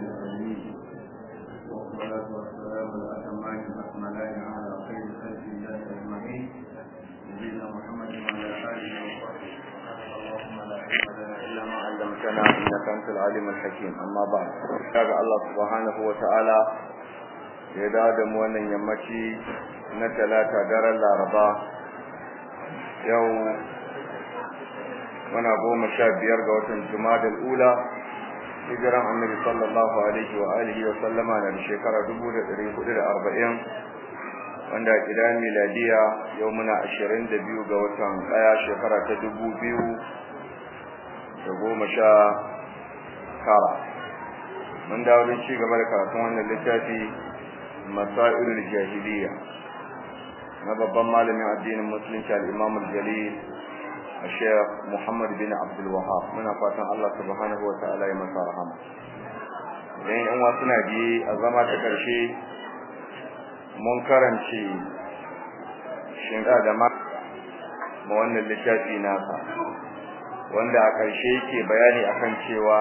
العالمين والصلاة والسلام الأتمان الأكملان على خير خلق الله أجمعين نبينا محمد وعلى آله وصحبه اللهم لا علم لنا إلا ما علمتنا إنك أنت العليم الحكيم أما بعد شاء الله سبحانه وتعالى ya dawo da mu wannan yammaci na talata daren laraba yau muna goma sha biyar ga watan jumadal ula hijiran annabi sallallahu alaihi wa alihi wa sallama na da shekara dubu da ɗari hudu da arba'in wanda a ƙidan miladiya yau muna ashirin da biyu ga watan ɗaya shekara ta dubu biyu da goma sha tara mun dawo don ci gaba da karatun wannan littafi masailul jahiliya na babban malamin addinin musulunci al-imam al-jalil الشيخ محمد بن عبد الوهاب muna fatan Allah subhanahu wa ta'ala ya masa rahama idan yan wasu na biye a zama ta karshe mun karanci shinga da ma ma wannan littafi nasa wanda a karshe yake bayani akan cewa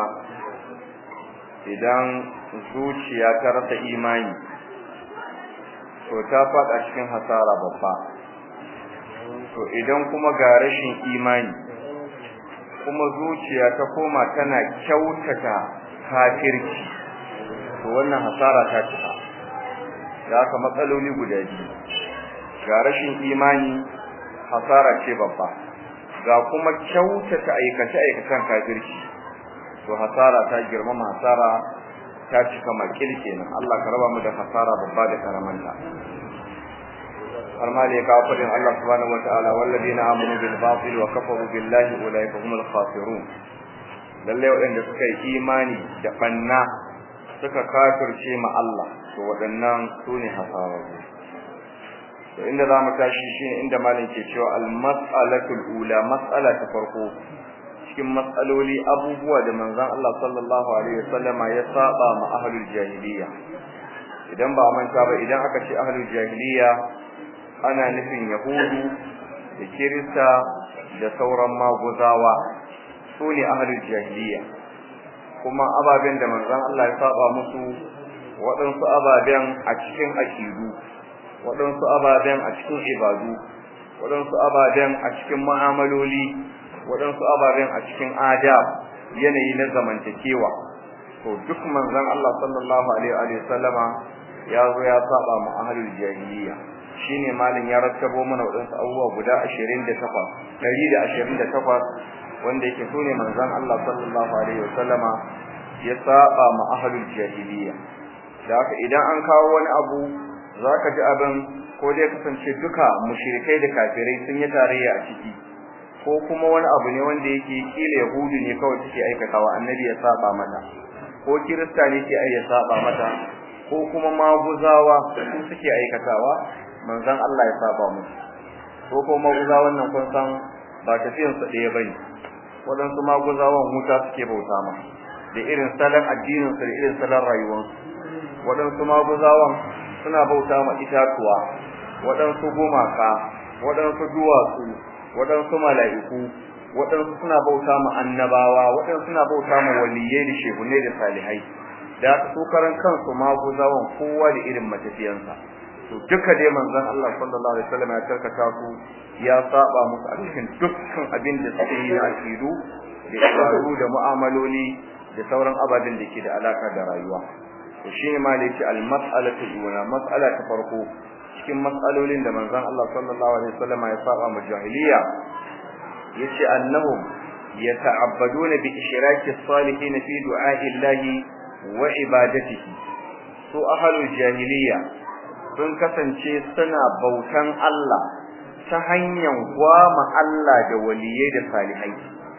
idan zuciya ta rasa imani to ta faɗa cikin hasara babba to idan kuma ga rashin imani kuma zuciya ta koma tana kyautata kafirci to wannan hasara ta cika da haka matsaloli guda biyu ga rashin imani hasara ce babba ga kuma kyautata aikace aikacen kafirci to hasara ta girmama hasara ta cika makil kenan Allah ka raba mu da hasara babba da karamanta har ma da ya kawo fadin Allah subhanahu wataala walladina amanu bil batil wa kafaru billahi ulaika humul khasirun lalle waɗanda suka yi imani da banna suka kafirce ma Allah to waɗannan sune hasararru to inda za mu tashi shine inda malam ke cewa al mas'alatul ula mas'ala ta farko cikin matsaloli abubuwa da manzon Allah sallallahu alaihi wasallama ya saba ma ahlul jahiliya idan ba manta ba idan aka ce ahlul jahiliya ana nufin yahudu da kirista da sauran maguzawa su ne ahlul jahiliya kuma ababen da manzon Allah ya saba musu waɗansu ababen a cikin aqidu waɗansu ababen a cikin ibadu waɗansu ababen a cikin mu'amaloli waɗansu ababen a cikin adab yanayi na zamantakewa to duk manzon Allah sallallahu alaihi wa sallama ya zo ya saba mu ahlul jahiliya shine malin ya rattabo mana waɗansu abubuwa guda 28 128 wanda yake sune manzon Allah sallallahu alaihi wa sallama ya saba mu ahlul jahiliya da haka idan an kawo wani abu zaka ji abin ko dai kasance duka mushrikai da kafirai sun yi tarayya a ciki ko kuma wani abu ne wanda yake kila yahudu ne kawai suke aikatawa annabi ya saba mata ko kirista ne ke ya saba mata ko kuma maguzawa su suke aikatawa manzon Allah ya saba musu ko kuma maguzawan nan kun san ba tafiyan su ɗaya bane waɗansu maguzawan wuta suke bauta ma da irin salon addinin su da irin salon rayuwarsu waɗansu maguzawan suna bauta ma itatuwa waɗansu gumaka waɗansu duwatsu waɗansu mala'iku waɗansu suna bauta ma annabawa waɗansu suna bauta ma waliyai da shehunai da salihai da su karan kansu maguzawan kowa da irin matafiyansa to duka dai manzon Allah sallallahu alaihi wasallam ya tarkata su ya saba musu a cikin dukkan abin da suke yi na akidu da ibadu da mu'amaloli da sauran ababen da ke da alaka da rayuwa to shine ma da yake al-mas'alatu ula mas'ala ta farko cikin matsalolin da manzon Allah sallallahu alaihi wasallam ya saba mu jahiliya yace annahum yata'abbaduna bi ishraki as-salihin fi du'a'i Allah wa ibadatihi su ahlul jahiliya sun kasance suna bautan Allah ta hanyar gwama Allah da waliyai da salihai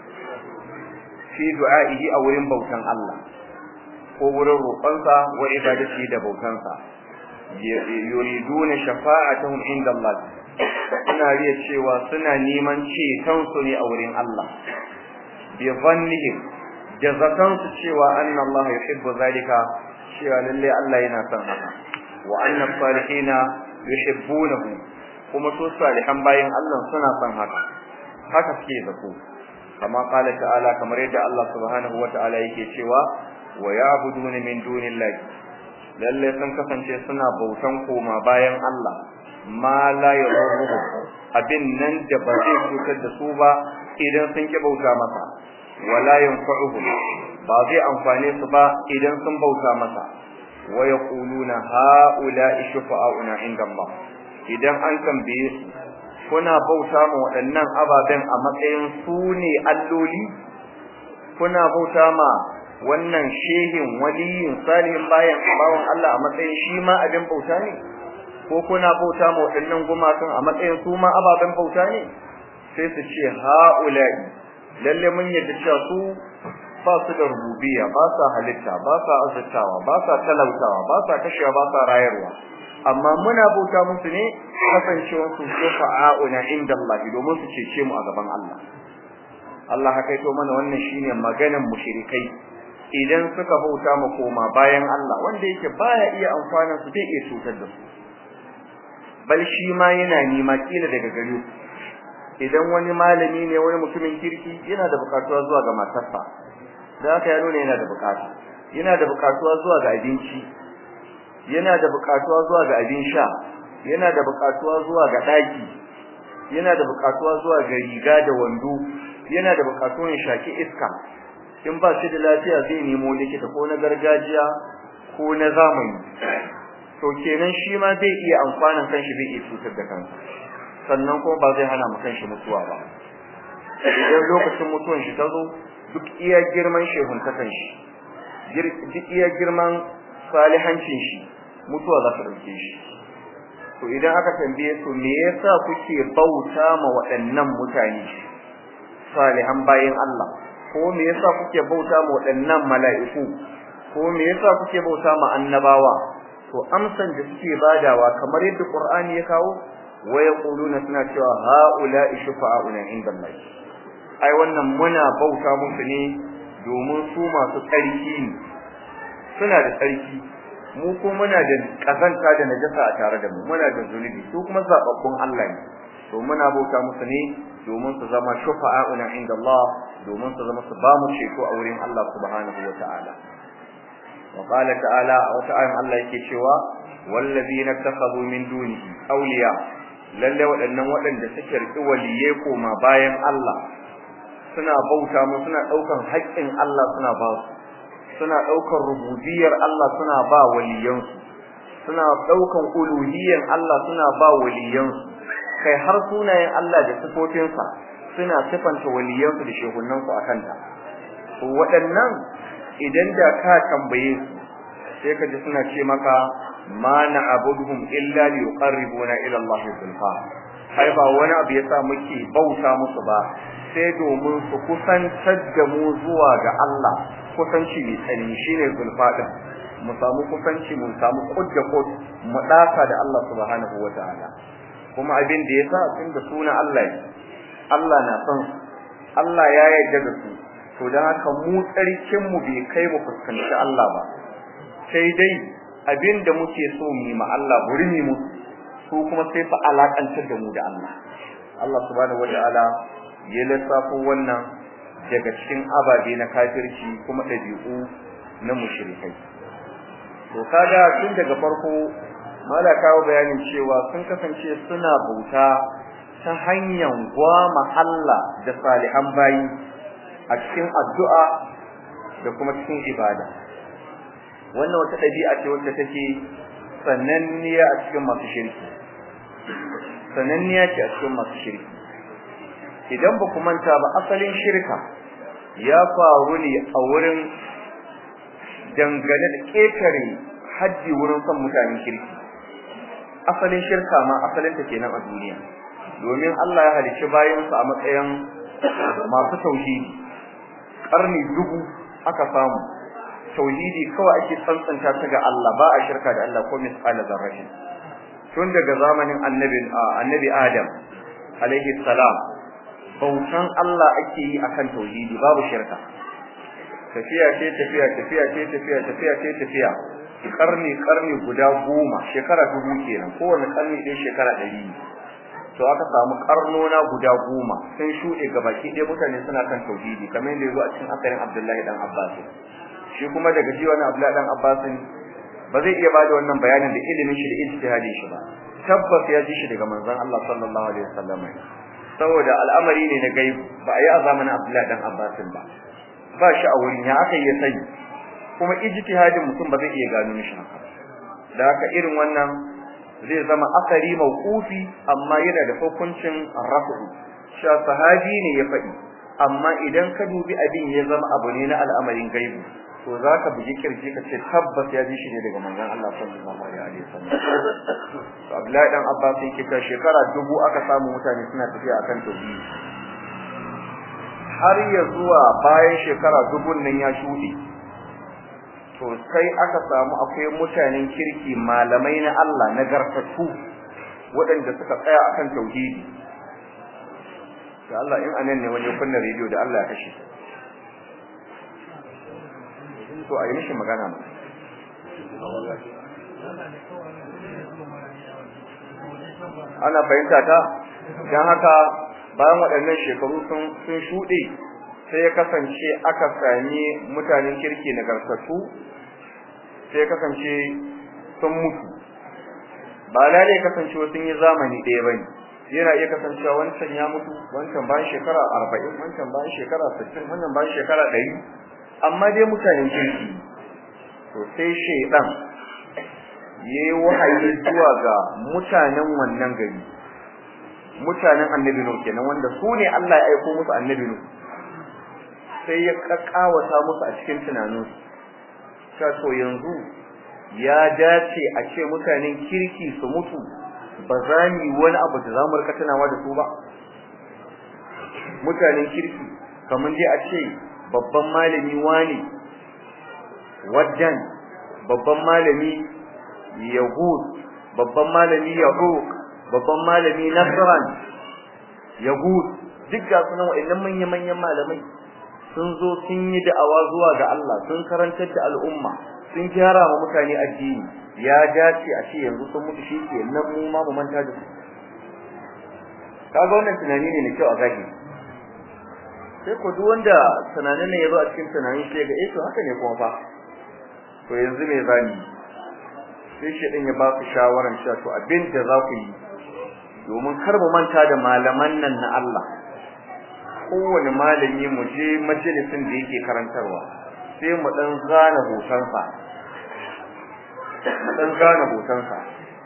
fi du'a'ihi a wurin bautan Allah ko wurin roƙonsa wa ibadatihi da bautansa yuriduna shafa'atuhum inda Allah suna riya cewa suna neman ceton su ne a wurin Allah bi dhannihim da zakan su cewa anna Allah yuhibbu zalika cewa lalle Allah yana son haka wa anna salihina yuhibbunahu kuma su salihan bayin Allah suna son haka haka suke zato kama qala ta'ala kamar yadda Allah subhanahu wata'ala yake cewa wa ya'buduna min dunillahi lalle sun kasance suna bautan koma bayan Allah ma la yadurruhum abin nan da ba zai cutar da su ba idan sun ki bauta masa wala yanfa'uhum ba zai amfane su ba idan sun bauta masa wa yaquluna ha'ula'i shufa'auna inda Allah idan an tambaye su kuna bauta ma waɗannan ababen a matsayin su ne alloli kuna bauta ma wannan shehin waliyin salihin bayan bawan Allah a matsayin shi ma abin bauta ne ko kuna bauta ma waɗannan gumakan a matsayin su ma ababen bauta ne sai su ce ha'ula'i lalle mun yadda cewa su ba su da rububiyya ba sa halitta ba sa azurtawa ba sa talautawa ba sa kashewa ba sa rayarwa amma muna bauta musu ne kasancewar su shufa'a'una inda Allah domin su cece mu a gaban Allah Allah haka to mana wannan shine maganan mushrikai idan suka bauta mu koma bayan Allah wanda yake baya iya amfana su bai iya cutar da su bal shi ma yana nima kila daga gare su idan wani malami ne wani mutumin kirki yana da bukatuwa zuwa ga matarsa da haka ya nuna yana da bukatu yana da bukatuwa zuwa ga abinci yana da bukatuwa zuwa ga abin sha yana da bukatuwa zuwa ga daki yana da bukatuwa zuwa ga riga da wando yana da bukatuwan shaki iska in ba shi da lafiya zai nemo likita ko na gargajiya ko na zamani to kenan shi ma zai iya amfanin kanshi zai iya cutar da kansa sannan kuma ba zai hana mu kanshi mutuwa ba idan lokacin mutuwan shi ta zo duk iya girman shehun ta kanshi duk iya girman salihancin shi mutuwa za ta dauke shi to idan aka tambaye su me yasa kuke bauta ma waɗannan mutane salihan bayin Allah ko me yasa kuke bauta ma waɗannan mala'iku ko me yasa kuke bauta ma annabawa to amsan da suke badawa kamar yadda Qur'ani ya kawo wa yaquluna suna cewa haula'i shufa'auna inda Allah ai wannan muna bauta musu ne domin su masu tsarki ne suna da tsarki mu ko muna da kazanta da najasa a tare da mu muna da zunubi su kuma zababbun Allah ne to muna bauta musu ne domin su zama shufa'auna inda Allah domin su zama su ba mu ceto a wurin Allah subhanahu wata'ala wa qala ta'ala wa ta'ala Allah yake cewa wallazina takhadhu min dunihi awliya lalle waɗannan waɗanda suke riƙi waliye koma bayan Allah suna bauta mu suna ɗaukan haƙƙin Allah suna ba su suna ɗaukan rububiyar Allah suna ba waliyansu suna ɗaukan uluhiyyar Allah suna ba waliyansu kai har sunayen Allah da sifofinsa suna sifanta waliyansu da shehunansu a kanta waɗannan idan da ka tambaye su sai ka ji suna ce maka ma na'buduhum illa li yuqarribuna ila Allah zulfa ai ba wani abu yasa muke bauta musu ba sai domin su kusantar da mu zuwa ga Allah kusanci mai tsani shine zulfa din mu samu kusanci mu samu kudda kud mu daka da Allah subhanahu wataala kuma abin da yasa tun da suna Allah Allah na son Allah ya yarda da su to dan haka mu tsarkin mu bai kai mu fuskanci Allah ba sai dai abin da muke so mu ma Allah burmi mu su kuma sai fa alakantar da mu da Allah Allah subhanahu wataala ya lissafo wannan daga cikin ababe na kafirci kuma dabi'u na mushrikai to kaga tun daga farko mala kawo bayanin cewa sun kasance suna bauta ta hanyar gwama Allah da salihan bayi a cikin addu'a da kuma cikin ibada wannan wata dabi'a ce wacce take sananniya a cikin masu shirki sananniya ce a cikin masu shirki idan ba ku manta ba asalin shirka ya faru ne a wurin dangane da ƙetare haddi wurin son mutanen kirki asalin shirka ma asalin ta kenan a duniya domin Allah ya halicci bayansa a matsayin masu tauhidi karni dubu aka samu tauhidi kawai ake tsantsanta ta ga Allah ba a shirka da Allah ko misqala zarratin tun daga zamanin annabi annabi Adam alaihi salam bautan Allah ake yi akan tauhidi babu shirka tafiya ce tafiya tafiya ce tafiya tafiya ce tafiya karni karni guda goma shekara dubu kenan kowane karni ɗaya shekara ɗari to aka samu karnona guda goma sun shuɗe gabaki ɗaya mutane suna kan tauhidi kamar yadda yazo a cikin akarin Abdullahi dan Abbas shi kuma daga ji wani Abdullahi dan Abbas ba zai iya bada wannan bayanin da ilimin shi da ijtihadin shi ba tabbas ya ji shi daga manzon Allah sallallahu alaihi wasallam saboda al'amari ne na gaibu ba a yi a zamanin Abdullahi dan Abbas ba ba shi a wurin ya aka yi sani kuma ijtihadin mutum ba zai iya gano mishi haka da haka irin wannan zai zama asari mauqufi amma yana da hukuncin rafu sha sahabi ne ya faɗi amma idan ka dubi abin ya zama abu ne na al'amarin gaibu to zaka buji kirji ka ce tabbas ya ji shi ne daga manzon Allah sallallahu alaihi wasallam to Abdullahi dan Abbas yake ta shekara dubu aka samu mutane suna tafiya akan tauhidi har ya zuwa bayan shekara dubun nan ya shuɗe to sai aka samu akwai mutanen kirki malamai na Allah na garfatu waɗanda suka tsaya akan tauhidi da Allah in anan ne wajen kunna rediyo da Allah ya kashe to a yi mishi magana ma ana fahimta ta don haka bayan waɗannan shekaru sun sun shuɗe sai ya kasance aka sami mutanen kirki nagartattu sai ya kasance sun mutu ba lalle kasance sun yi zamani ɗaya bane yana iya kasancewa wancan ya mutu wancan bayan shekara arba'in wancan bayan shekara sittin wannan bayan shekara ɗari amma dai mutanen kirki to sai shaidan ya yi wahayi zuwa ga mutanen wannan gari mutanen annabi nuh kenan wanda su ne Allah ya aiko musu annabi nuh sai ya kakkawata musu a cikin tunaninsu cewa to yanzu ya dace a ce mutanen kirki su mutu ba za mu yi wani abu da za mu rika tunawa da su ba mutanen kirki kamar dai a ce babban malami wani wajen babban malami yahud babban malami yahud babban malami nasran yahud duk ga sunan wa'annan manya-manyan malamai sun zo sun yi da'awa zuwa ga Allah sun karantar da al'umma sun gyara wa mutane addini ya dace a ce yanzu sun mutu shi ke nan mu ma mu manta da su kaga wannan tunani ne mai kyau a zahiri sai ko duk wanda tunanin ne ya zo a cikin tunanin sai ga eh to haka ne kuma fa to yanzu me zani sai shi din ya ba ku shawaran cewa to abin da za ku yi domin kar mu manta da malaman nan na Allah kowane malami mu je majalisin da yake karantarwa sai mu dan zana hotonsa mu dan zana hotonsa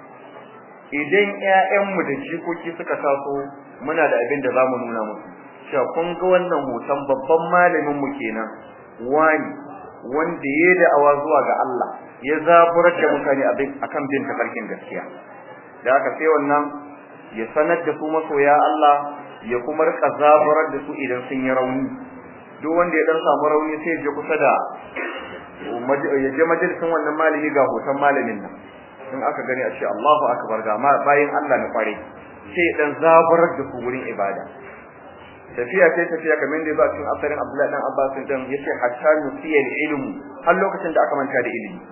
idan ƴaƴanmu da jikoki suka taso muna da abin da zamu nuna musu cewa kun ga wannan hoton babban malamin mu kenan wani wanda ya da'awa zuwa ga Allah ya zaburar da mutane akan bin tafarkin gaskiya da haka sai wannan ya sanar da su masoya Allah ya kuma rika zaburar da su idan sun yi rauni duk wanda ya dan samu rauni sai ya je kusa da ya je majalisin wannan malami ga hoton malamin nan in aka gani a ce Allahu akbar ga bayin Allah na kware sai dan zaburar da su wurin ibada tafiya sai tafiya kamar da ba cikin asarin Abdullahi dan Abbas din yace hatta nusiya ilmu har lokacin da aka manta da ilimi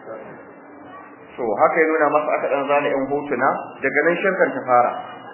to haka ya nuna masa aka dan zana yan hotuna daga nan shirkan ta fara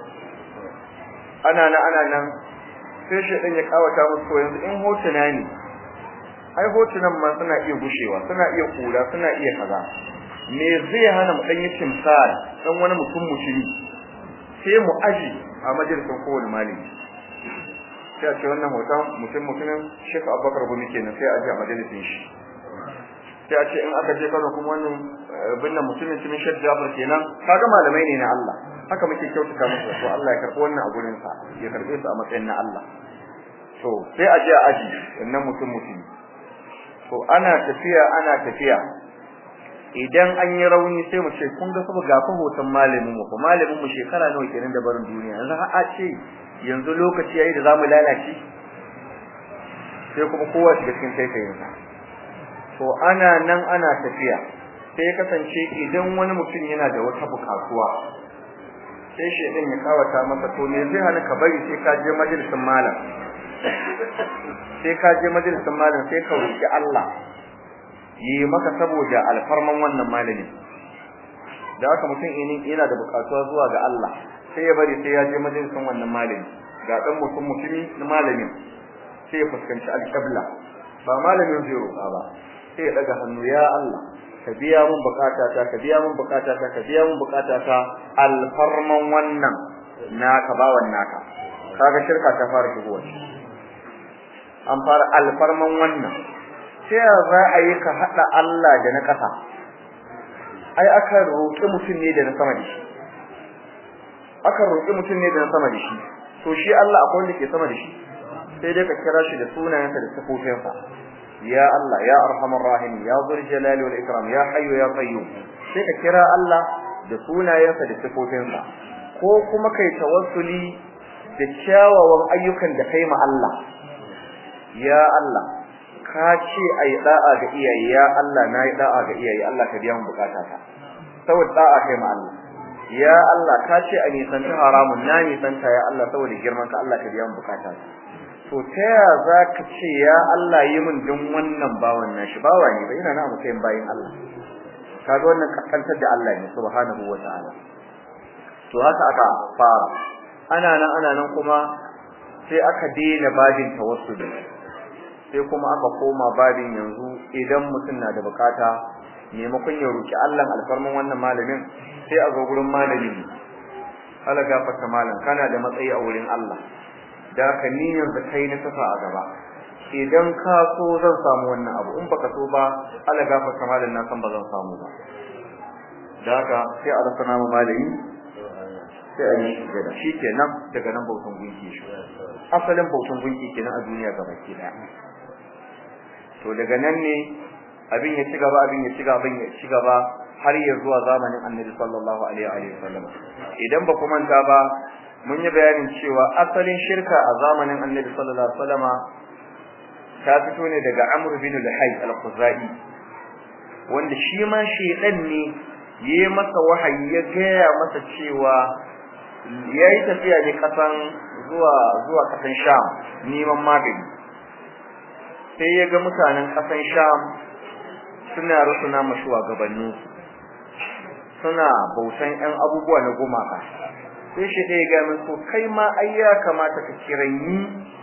ana nan ana nan sai shi din ya kawata musu yanzu in hotuna ne ai hotunan ma suna iya gushewa suna iya kura suna iya kaza me zai hana mu dan yi timsal dan wani mutum mutumi sai mu aji a majalisin kowane malami sai a ce wannan hoton mutum mutumin Sheikh Abubakar Gumi kenan sai a ji a majalisin shi sai a ce in aka je Kano kuma wannan binne mutumin cikin Sheikh Jabir kenan kaga malamai ne na Allah haka muke kyautata musu to Allah ya karbi wannan a gurin sa ya karbe su a matsayin na Allah to sai a je a aji wannan mutum mutum to ana tafiya ana tafiya idan an yi rauni sai mu ce kun ga sabu gafa hoton malamin mu ko malamin mu shekara nawa kenan da barin duniya yanzu har a ce yanzu lokaci yayi da zamu lalace sai kuma kowa shiga cikin taikayin sa to ana nan ana tafiya sai kasance idan wani mutum yana da wata bukatuwa sai shi din ya kawata masa to me zai hana ka bari sai ka je majalisin malam sai ka je majalisin malam sai ka roki Allah yi maka saboda alfarman wannan malamin da haka mutum yana da bukatuwa zuwa ga Allah sai ya bari sai ya je majalisin wannan malami ga dan mutum mutumi na malamin sai ya fuskanci alqibla ba malamin zai roƙa ba sai ya daga hannu ya Allah ka biya mun bukatata ka biya mun bukatata ka biya mun bukatata alfarman wannan naka bawan naka kaga shirka ta fara shigowa an fara alfarman wannan sai za a yi ka hada Allah da na kasa ai aka roƙi mutum ne da na sama da shi aka roƙi mutum ne da na sama da shi to shi Allah akwai wanda ke sama da shi sai dai ka kira shi da sunayensa da sifofinsa ya Allah ya arhamar rahim ya zul jalali wal ikram ya hayyu ya qayyum sai ka kira Allah da sunayensa da sifofinsa ko kuma kai tawassuli da kyawawan ayyukan da kai ma Allah ya Allah ka ce ai da'a ga iyaye ya Allah nayi da'a ga iyaye Allah ka biya mu bukatata saboda da'a kai ma Allah ya Allah ka ce a nisanta haramun na nisanta ya Allah saboda girman ka Allah ka biya mu bukatata to ta ya za ka ce ya Allah yi min din wannan bawan nashi bawa ne bai yana na matsayin bayin Allah kaga wannan kaskantar da Allah ne subhanahu wataala to haka aka fara ana nan ana nan kuma sai aka daina babin tawassuli sai kuma aka koma babin yanzu idan mutum na da bukata maimakon ya roki Allah alfarman wannan malamin sai a zo gurin malami Allah gafarta malam kana da matsayi a wurin Allah da ka ni yanzu kai na tafa a gaba idan ka so zan samu wannan abu in baka so ba Allah gafarta malam na san ba zan samu ba da haka sai a rasa namu malami sai a yi gada shi kenan daga nan bautan gunki shi asalin bautan gunki kenan a duniya gaba ke daya to daga nan ne abin ya ci gaba abin ya ci gaba ya ci gaba har ya zuwa zamanin Annabi sallallahu alaihi wa sallam idan ba ku manta ba mun yi bayanin cewa asalin shirka a zamanin Annabi sallallahu alaihi wa sallama ta fito ne daga Amr bin al-Hayy al-Khuzai wanda shi ma shedan ne yayi masa wahayi ya gaya masa cewa yayi tafiya ne kasan zuwa zuwa kasan Sham neman magani sai ya ga mutanen kasan Sham suna rusuna mashuwa gabanin suna bautan ɗan abubuwa na gumaka sai shi ɗaya ga min to kai ma ai ya kamata ka kiranyi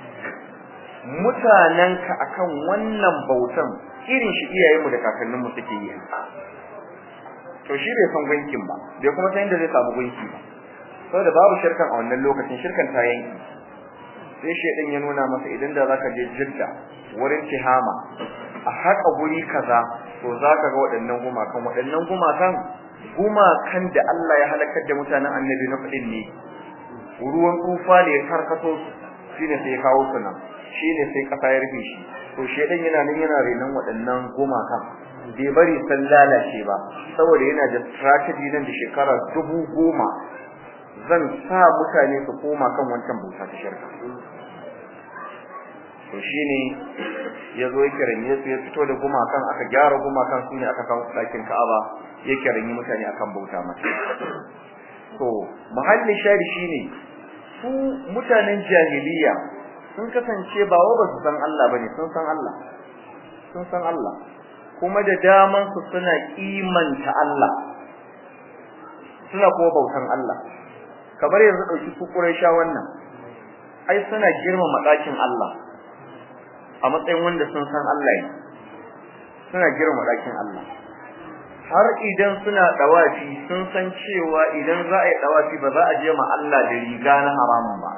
mutanenka akan wannan bautan irin shi iyayenmu da kakanninmu suke yi to shi bai san gunkin ba bai kuma san inda zai samu gunki ba saboda babu shirkan a wannan lokacin shirkan ta yanki sai shedan ya nuna masa idan da zaka je Jidda wurin Tihama a haka guri kaza to zaka ga waɗannan gumakan waɗannan gumakan gumakan da Allah ya halakar da mutanen Annabi na fadin ne ruwan tufa ne ya karkato shine sai ya kawo su nan shine sai kasa ya rufe shi to shedan yana nan yana renon waɗannan gumakan bai bari san lalace ba saboda yana da strategy nan da shekara dubu goma zan sa mutane su koma kan wancan bauta ta shirka to shine yazo ya kiranye su ya fito da gumakan aka gyara gumakan su ne aka kawo ɗakin Ka'aba ya kiranye mutane akan bauta mata to mahallin shari shine su mutanen jahiliya sun kasance ba wa ba su san Allah bane sun san Allah sun san Allah kuma da daman su suna kimanta Allah suna kuma bautan Allah kamar yanzu dauki su Quraisha wannan ai suna girmama dakin Allah a matsayin wanda sun san Allah ne suna girmama dakin Allah har idan suna dawafi sun san cewa idan za a yi dawafi ba za a je ma Allah da riga na haramun ba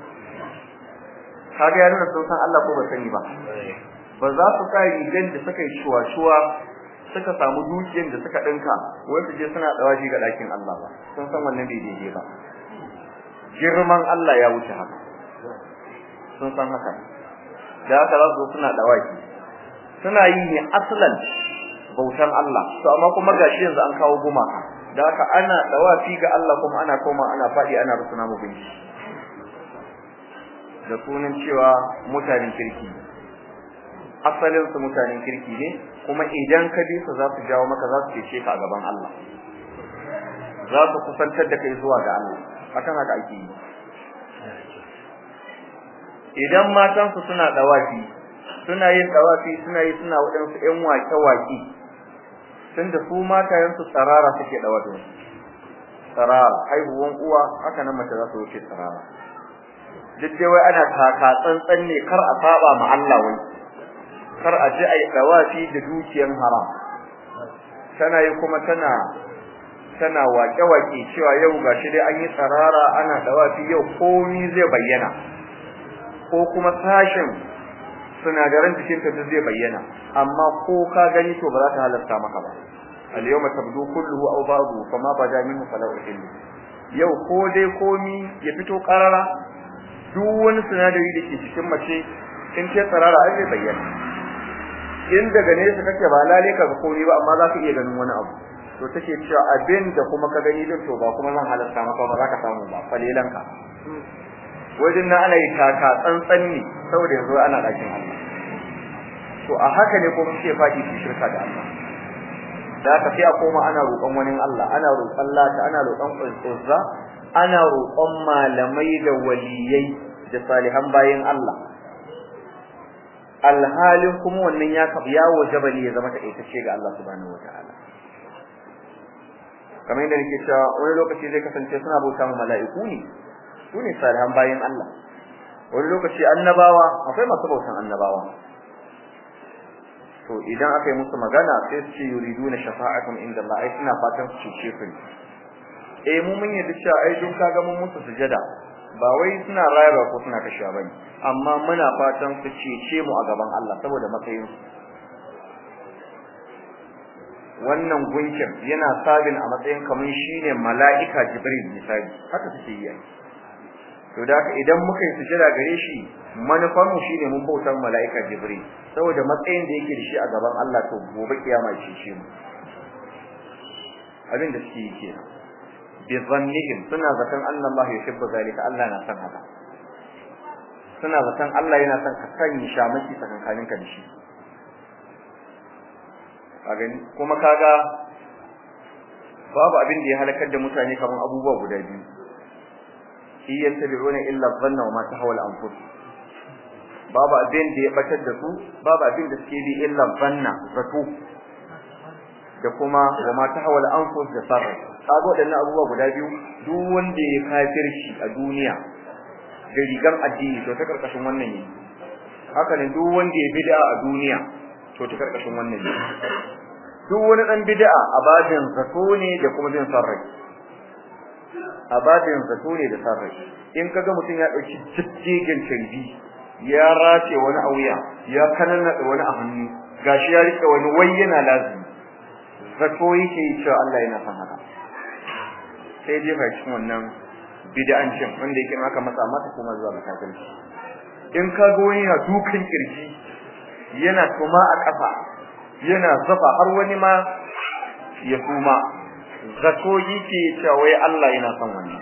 kaga ya nuna sun san Allah ko ba sani ba ba za su sa rigan da suka yi shuwa-shuwa suka samu dukiyar da suka dinka wai su je suna dawafi ga dakin Allah ba sun san wannan bai daidai ba girman Allah ya wuce haka sun san haka da haka za su suna dawaki suna yi ne aslan bautan Allah to amma kuma gashi yanzu an kawo gumaka da haka ana dawafi ga Allah kuma ana koma ana fadi ana rusuna mu gunki da sunan cewa mutanen kirki asalin su mutanen kirki ne kuma idan ka bi su za su jawo maka za su cece ka a gaban Allah za su kusantar da kai zuwa ga Allah akan haka ake yi idan matan su suna dawafi suna yin dawafi suna yi suna wadansu ƴan wake waki tunda su matayen su tsarara suke dawafi tsarara haihuwan uwa haka nan mace za su wuce tsarara duk dai wai ana taka tsantsan ne kar a saba ma Allah wai kar a ji ai dawafi da dukiyan haram tana yi kuma tana tana wake-wake cewa yau gashi dai an yi tsarara ana dawafi yau komi zai bayyana ko kuma sashin sinadaran jikinta duk zai bayyana amma ko ka gani to ba za ta halarta maka ba al-yawma tabdu kulluhu aw ba'du fama bada minhu fala uhillu yau ko dai komi ya fito karara duk wani sinadari da ke cikin mace in ce tsarara ai zai bayyana in daga nesa kake ba lale ka ga komi ba amma za ka iya ganin wani abu to take cewa abin da kuma ka gani din to ba kuma zan halarta maka ba za ka samu ba falelanka wajen na ana yi taka tsantsan ne saboda yanzu ana dakin Allah to a haka ne kuma suke faɗi su shirka da Allah da haka sai a koma ana roƙon wani Allah ana roƙon Lata ana roƙon Uzza ana roƙon malamai da waliyai da salihan bayin Allah alhalin kuma wannan ya ya wajaba ne ya zama taƙaitacce ga Allah subhanahu wataala kamar yadda nake cewa wani lokaci zai kasance suna bauta ma mala'iku ne su ne salihan bayin Allah wani lokaci annabawa akwai masu bautan annabawa to idan aka yi musu magana sai su ce yuriduna shafa'akum inda Allah ai suna fatan su cece ku eh mu mun yadda cewa ai dun kaga mun musu sujada ba wai suna rayuwa ko suna kashewa bane amma muna fatan su cece mu a gaban Allah saboda matsayin su wannan gunkin yana sabin a matsayin kamar shine mala'ika jibril misali haka suke yi to da haka idan muka yi sujada gare shi manufar mu shine mun bautar mala'ika jibril saboda matsayin da yake da shi a gaban Allah to gobe kiyama shi shi mu abin da suke yi kenan bi zannihim suna zaton Allah Allah yuhibbu zalika Allah na san haka suna zaton Allah yana son ka sanya shamaki tsakankanin ka da shi a gani kuma kaga babu abin da ya halakar da mutane kamar abubuwa guda biyu shi yattabi'una illa dhanna wa ma tahawala al-anfus babu abin da ya batar da su babu abin da suke bi illa dhanna zato da kuma wa ma tahawala al-anfus da sarra kaga wadannan abubuwa guda biyu duk wanda ya kafirci a duniya da rigar addini to ta karkashin wannan ne haka ne duk wanda ya bid'a a duniya to ta karkashin wannan ne duk wani dan bid'a a bajin zato ne da kuma bin sarrai abadin zato ne da sarrai in kaga mutum ya dauki jijjigin tarbi ya race wani a wuya ya kanana wani a hannu gashi ya rike wani wai yana lazimi zato yake cewa Allah yana son haka sai dai fa cikin wannan bid'ancin wanda yake maka masa mata kuma zuwa kafirci in kaga wani yana dukan kirji yana tuma a kafa yana zafa har wani ma ya kuma zato yake cewa wai Allah yana son wannan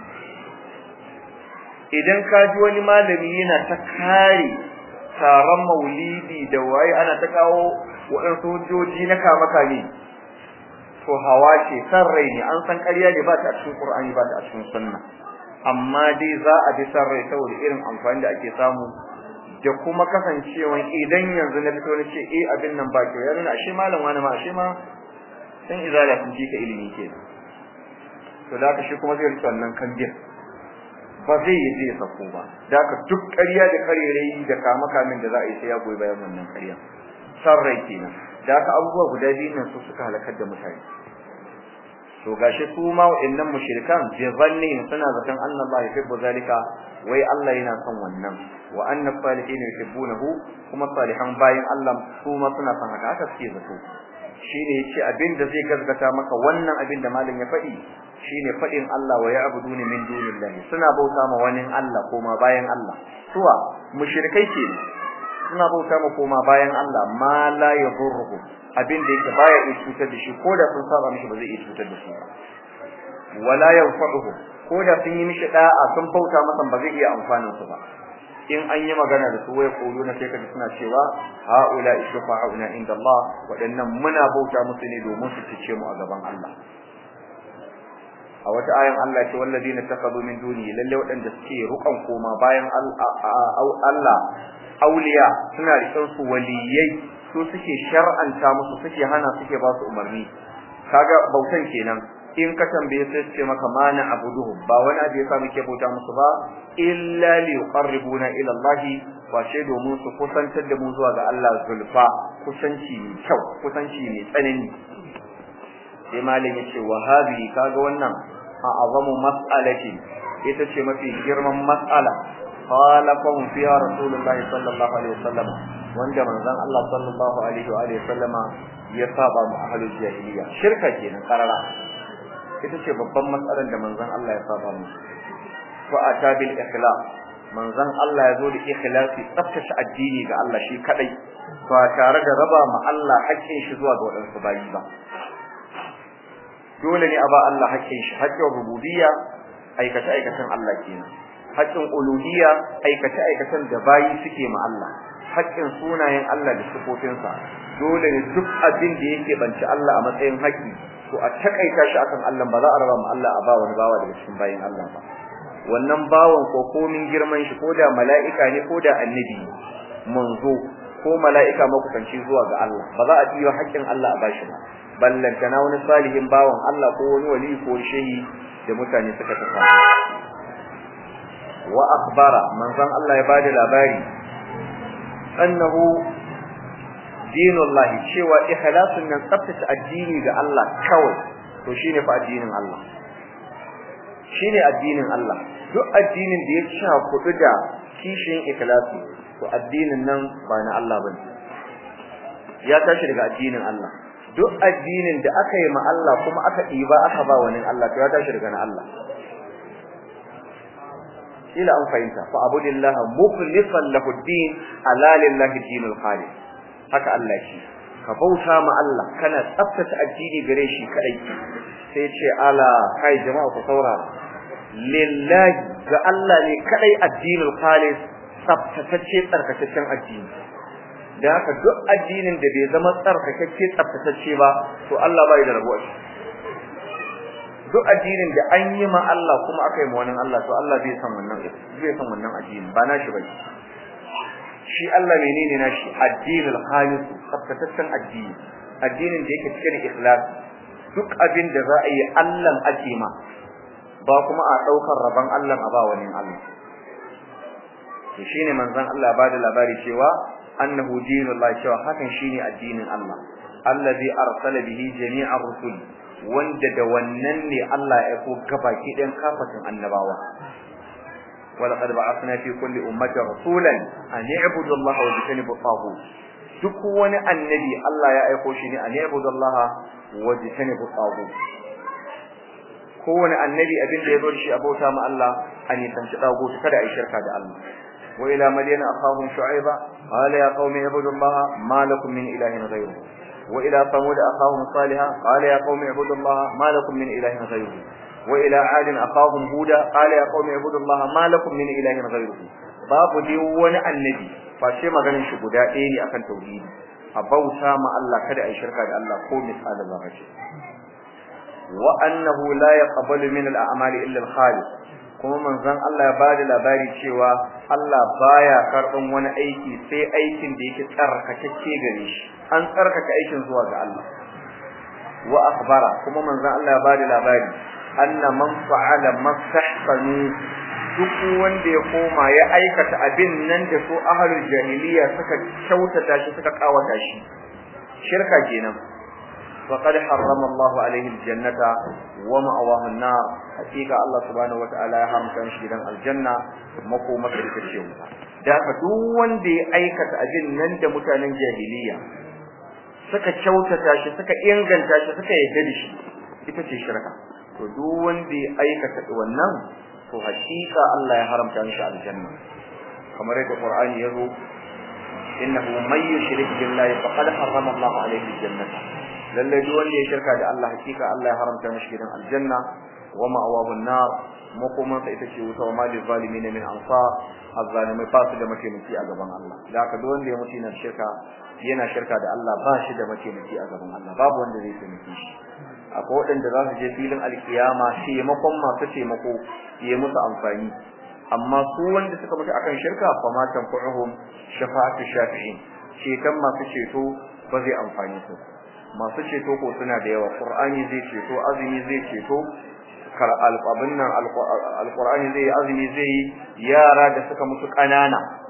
idan ka ji wani malami yana ta kare taron maulidi da waye ana ta kawo waɗansu hujjoji na kama kame to hawa ce san rai ne an san ƙarya ne ba ta a cikin Qur'ani ba ta a cikin sunna amma dai za a bi san rai saboda irin amfani da ake samu da kuma kasancewa idan yanzu na fito na ce eh abin nan ba kyau ya nuna ashe malam wani ma ashe ma san izala sun ji ka ilimi kenan to da haka shi kuma zai rike wannan kambin ba zai yi zai sako ba da haka duk ƙarya da karerai da kama kamin da za a yi sai ya goyi bayan wannan ƙarya san rai kenan da haka abubuwa guda biyu nan su suka halakar da mutane to gashi su ma wa'annan mushrikan bi zanni suna zaton Allah ba yuhibbu zalika wai Allah yana son wannan wa anna salihin yuhibbunahu kuma salihan bayin Allah su ma suna son haka haka suke zato shine yace abin da zai gaskata maka wannan abin da malam ya faɗi shine faɗin Allah wa ya'buduna min dunillahi suna bauta ma wani Allah koma bayan Allah suwa mushrikai ke suna bauta ma koma bayan Allah ma la yadurruhu abin da yake baya iya cutar da shi ko da sun saba mishi ba zai iya cutar da shi ba wala yanfa'uhu ko da sun yi mishi da'a sun bauta masa ba zai iya amfanin su ba in an yi magana da su wai na sai kaji suna cewa haula ishfa'una inda Allah wadannan muna bauta musu ne domin su cice mu a gaban Allah a wata ayan Allah ce walladina takadu min duni lalle wadanda suke rukan koma bayan Allah auliya suna rikan su waliyai su suke shar'anta musu suke hana suke ba su umarni kaga bautan kenan in ka tambaye sai ce maka mana abuduhum ba wani abu yasa muke bauta musu ba illa li yuqarribuna ila Allah kwace domin su kusantar da mu zuwa ga Allah zulfa kusanci mai kyau kusanci mai tsanani sai malam yace wa hadhi kaga wannan a azamu mas'alati ita ce mafi girman mas'ala khalaqahum fiha rasulullah sallallahu alaihi wasallam wanda manzon Allah sallallahu alaihi wa alihi wasallama ya saba mu ahlul jahiliya shirka kenan karara ita ce babban matsalar da manzon Allah ya saba mu wa atabil ikhlas manzon Allah ya zo da ikhlasi tsaftace addini ga Allah shi kadai ba tare da raba ma Allah haƙƙin shi zuwa ga wadansu bayi ba dole ne a ba Allah haƙƙin shi haƙƙin rububiyya aikace aikacen Allah kenan haƙƙin uluhiyya aikace aikacen da bayi suke ma Allah haƙƙin sunayen Allah da sifofinsa dole ne duk abin da yake banci Allah a matsayin haƙƙi to a takaita shi akan Allah ba za a raba ma Allah a ba wani bawa daga cikin bayin Allah ba wannan bawan ko komin girman shi ko da mala'ika ne ko da annabi manzo ko mala'ika makusanci zuwa ga Allah ba za a biyo haƙƙin Allah a bashi ba ballantana wani salihin bawan Allah ko wani wali ko shehi da mutane suka tafa wa akhbara manzon Allah ya bada labari annahu dinullahi cewa ikhlasun nan tsaftace addini ga Allah kawai to shine fa addinin Allah shine addinin Allah duk addinin da ya sha kudu da kishin ikhlasi to addinin nan ba na Allah bane ya tashi daga addinin Allah duk addinin da aka yi ma Allah kuma aka ɗiba aka ba wani Allah to ya tashi daga na Allah ila an fahimta fa abudillah mukhlishan lahu din ala lillahi dinul khalis haka Allah shi ka bauta ma Allah kana tsaftace addini gare shi kadai sai ce ala kai jama'a ku saurara lillahi ga Allah ne kadai addinul khalis tsaftatacce tsarkakaccen addini da haka duk addinin da bai zama tsarkakacce tsaftatacce ba to Allah bai da rabuwa duk addinin da an yi ma Allah kuma aka yi ma wani Allah to Allah bai san wannan bai san wannan addini ba nashi bane shi Allah menene nashi addinul khalis tsaftatacen addini addinin da yake cike da ikhlas duk abin da za a yi Allah ake ma ba kuma a daukar rabon Allah a ba wani Allah to shine manzon Allah ba da labari cewa annahu dinullahi cewa hakan shine addinin Allah allazi arsala bihi jami'ar rusul wanda da wannan ne Allah ya aiko gabaki ɗayan kafatin annabawa ولقد بعثنا في كل أمة رسولا أن يعبدوا الله واجتنبوا الطاغوت duk wani annabi Allah ya aiko shi ne an yabudu Allah wa jitanibu tagut kowane annabi abin da ya zo shi abota ma Allah an yi tanci tagut kada ai shirka da Allah wa ila madyana akhahum shu'aiba qala ya qaumi ibudu Allah ma lakum min ilahin ghayruhu wa ila thamud akhahum salihah qala ya qaumi ibudu Allah ma lakum min ilahin ghayruhu wa ila ad akhahum huda qala ya qaumi ibudu Allah ma lakum min ilahin ghayruhu babu dai wani annabi face maganin shi guda ɗaya ne akan tauhidi a bauta ma Allah kada ai shirka da Allah ko misalin zarrace wa annahu la yaqbalu min al-a'mali illa al-khalid kuma manzon Allah ya bada labari cewa Allah baya karban wani aiki sai aikin da yake tsarkakeke gare shi an tsarkaka aikin zuwa ga Allah wa akhbara kuma manzon Allah ya bada labari anna man fa'ala mastahsanu duk wanda ya koma ya aikata abin nan da su ahlul jahiliya suka kyautata shi suka kawata shi shirka kenan faqad harrama Allahu alaihi aljannata wa ma'awahu an-nar hakika Allah subhanahu wataala ya haramta shi gidan aljanna makoma ta ce wuta da haka duk wanda ya aikata abin nan da mutanen jahiliya suka kyautata shi suka inganta shi suka yarda da shi ita ce shirka to duk wanda ya aikata wannan to hakika Allah ya haramta mishi aljanna kamar yadda Qur'ani yazo innahu may yushrik billahi faqad harrama Allah alayhi aljannata lalle duk wanda ya shirka da Allah hakika Allah ya haramta mishi gidan aljanna wa ma'awahu an-nar makoma sai ita ce wuta wa malil zalimin min ansar azzalimai ba su da mataimaki a gaban Allah da haka duk wanda ya mutu yana shirka yana shirka da Allah ba shi da mataimaki a gaban Allah babu wanda zai taimake shi akwai waɗanda za su je filin alkiyama taimakon masu taimako ya musu amfani amma su wanda suka mutu akan shirka fa ma tanfa'uhum shafa'atu shafi'in ceton masu ceto ba zai amfani su masu ceto ko suna da yawa qur'ani zai ceto azumi zai ceto kar alqabin nan alqur'ani zai azumi zai yara da suka mutu kanana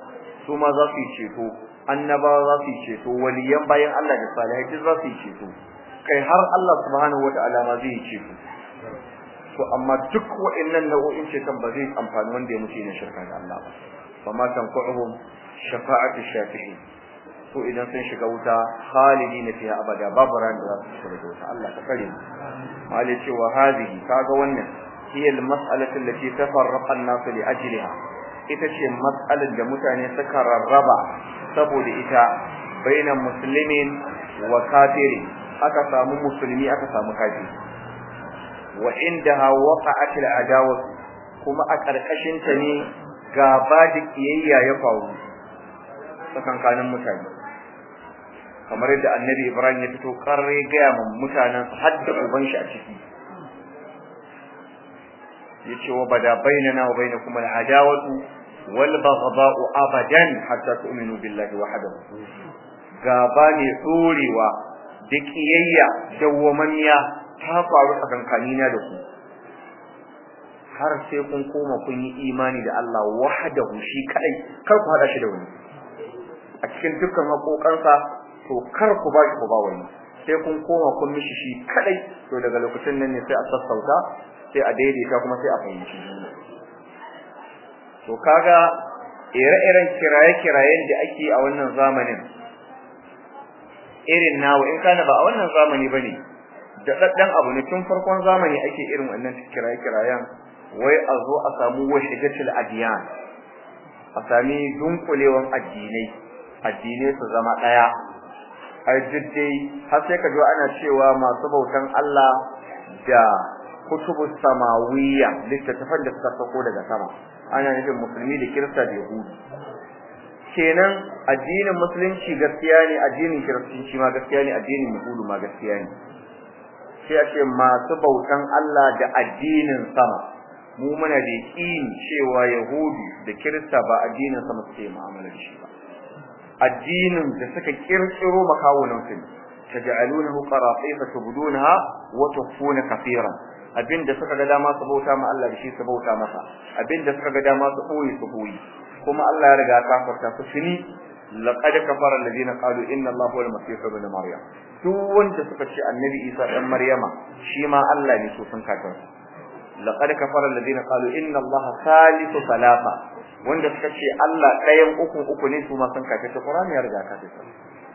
su ma za su yi ceto annabawa za su yi ceto waliyan bayan Allah da salihai duk za su yi ceto kai har Allah subhanahu wataala ma zai yi ceto to amma duk wa'annan nau'o'in ceton ba zai amfani wanda ya mutu ne shirka da Allah ba fama tanfa'uhum shafa'atu shafi'in to idan sun shiga wuta khalidina fiha abada babu ran da za su shiga wuta Allah ka kare mu malai cewa hadihi kaga wannan hiya al-mas'alatu allati tafarraqa an-nas li ajliha ita ce mas'alar da mutane suka rarraba saboda ita bainan muslimin wa kafiri aka samu musulmi aka samu kafiri wa indaha waqa'at al-adawa kuma a karkashin ta ne gaba da kiyayya ya faru tsakankanin mutane kamar yadda annabi Ibrahim ya fito karre ga mun mutanen har da uban shi a ciki yace wa bada bainana wa bainakum al-adawatu wal baghdha'u abadan hatta tu'minu billahi wahdahu gaba ne tsorewa da kiyayya dawwamaniya ta faru tsakankanina da ku har sai kun koma kun yi imani da Allah wahdahu shi kadai kar ku hada shi da wani a cikin dukkan haƙoƙansa to kar ku ba shi ku ba wani sai kun koma kun mishi shi kadai to daga lokacin nan ne sai a sassauta sai a daidaita kuma sai a fahimci to kaga ire-iren kiraye-kirayen da ake a wannan zamanin irin nawa in kana ba a wannan zamani bane da daddan abu ne tun farkon zamani ake irin wannan kiraye-kirayen wai a zo a samu washigatul adiyan a sami dunkulewan addinai addinai su zama daya ai dai har sai ka ji ana cewa masu bautan Allah da kutubus samawiyya littattafan da suka sako daga sama ana nufin musulmi da kirista da yahudi kenan addinin musulunci gaskiya ne addinin kiristanci ma gaskiya ne addinin yahudu ma gaskiya ne sai a ce masu bautan Allah da addinin sama mu muna da yakin cewa yahudu da kirista ba addinin sama suke mu'amala da shi ba addinin da suka kirkiro makawunan su taj'alunahu qaratifa tubdunaha wa tukhfuna kaseeran abinda suka ga dama su bauta ma Allah da shi su bauta masa abinda suka ga dama su koyi su koyi kuma Allah ya riga ka farta su fini laqad kafara alladhina qalu inna Allaha huwal masih ibn maryam duk wanda suka ce annabi Isa dan Maryama shi ma Allah ne su sun kafir laqad kafara alladhina qalu inna Allaha salisu salasa wanda suka ce Allah ɗayan uku uku ne su ma sun kafir Qur'ani ya riga ka kafir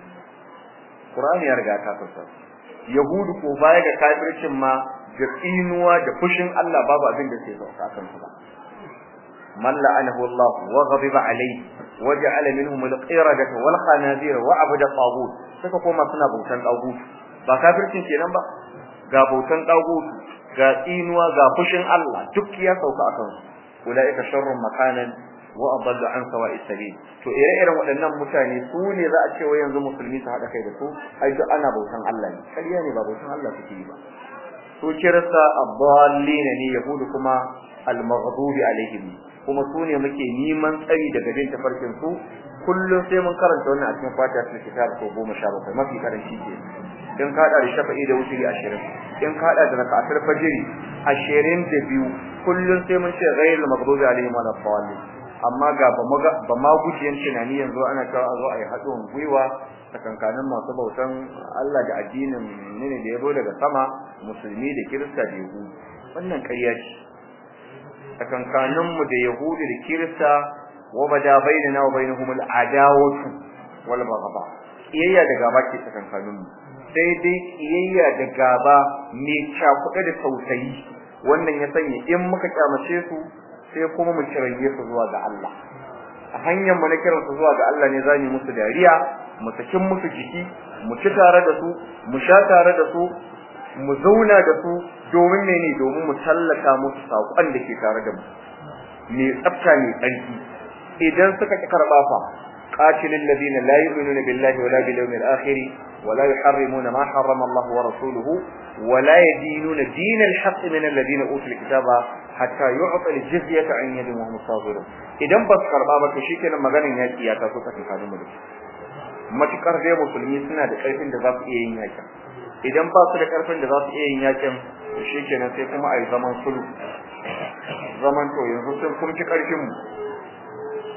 Qur'ani ya riga ka kafir Yahudu ko baya ga kafircin ma da tsinuwa da fushin Allah babu abin da ke sauka kan su ba man la'anahu Allah wa ghadiba alayhi wa ja'ala minhum al-qiradata wal khanazir wa abada tagut suka koma suna bautan tagut ba kafircin kenan ba ga bautan tagut ga tsinuwa ga fushin Allah duk ya sauka akan su ulaika sharrun makanan wa adallu an sawa'is sabil to ire-iren waɗannan mutane su ne za a ce wa yanzu musulmi su haɗa kai da su ai duk ana bautan Allah ne kariya ne ba bautan Allah suke yi ba su kirista abdallina ne yahudu kuma al-maghdubi alaihim kuma su ne muke neman tsari daga bin tafarkin su kullum sai mun karanta wannan a cikin fatiha ta kitab ko 17 mafi karanci ke in ka da shafa'i da wuturi 20 in ka da rakatul fajri 22 kullum sai mun ce ghayril maghdubi alaihim wala dhalin amma ga ba ma gujiyan tunani yanzu ana cewa a zo a yi haɗin gwiwa tsakankanin masu bautan Allah da addinin ne da ya zo daga sama musulmi da kirista da yahudu wannan ƙarya ce tsakankanin mu da yahudu da kirista wa bada bainana wa bainahum al-adawatu wal baghdha kiyayya da gaba ke tsakankanin mu sai dai kiyayya da gaba mai cakuɗe da tausayi wannan ya sanya in muka kyamace su sai kuma mu kiraye su zuwa ga Allah a hanyar mu na kiran su zuwa ga Allah ne zamu musu dariya mu sakin musu jiki mu ci tare da su mu sha tare da su mu zauna da su domin mene domin mu tallata musu sakon da ke tare da mu me tsafta ne tsarki idan suka ki karba fa qatilul ladina la yu'minuna billahi wala bil yawmil akhir ولا يحرمون ما حرم الله ورسوله ولا يدينون دين الحق من الذين اوتوا الكتاب hatta yu'ta al-jizyata an yadin wa musawirun idan ba su karba ba to shikenan maganin yaki ya taso ka tsakanin mu da su matukar dai musulmi suna da karfin da za su iya yin yakin idan ba su da karfin da za su iya yin yakin to shikenan sai kuma ai zaman sulhu zaman to yanzu sun kun ci karfin mu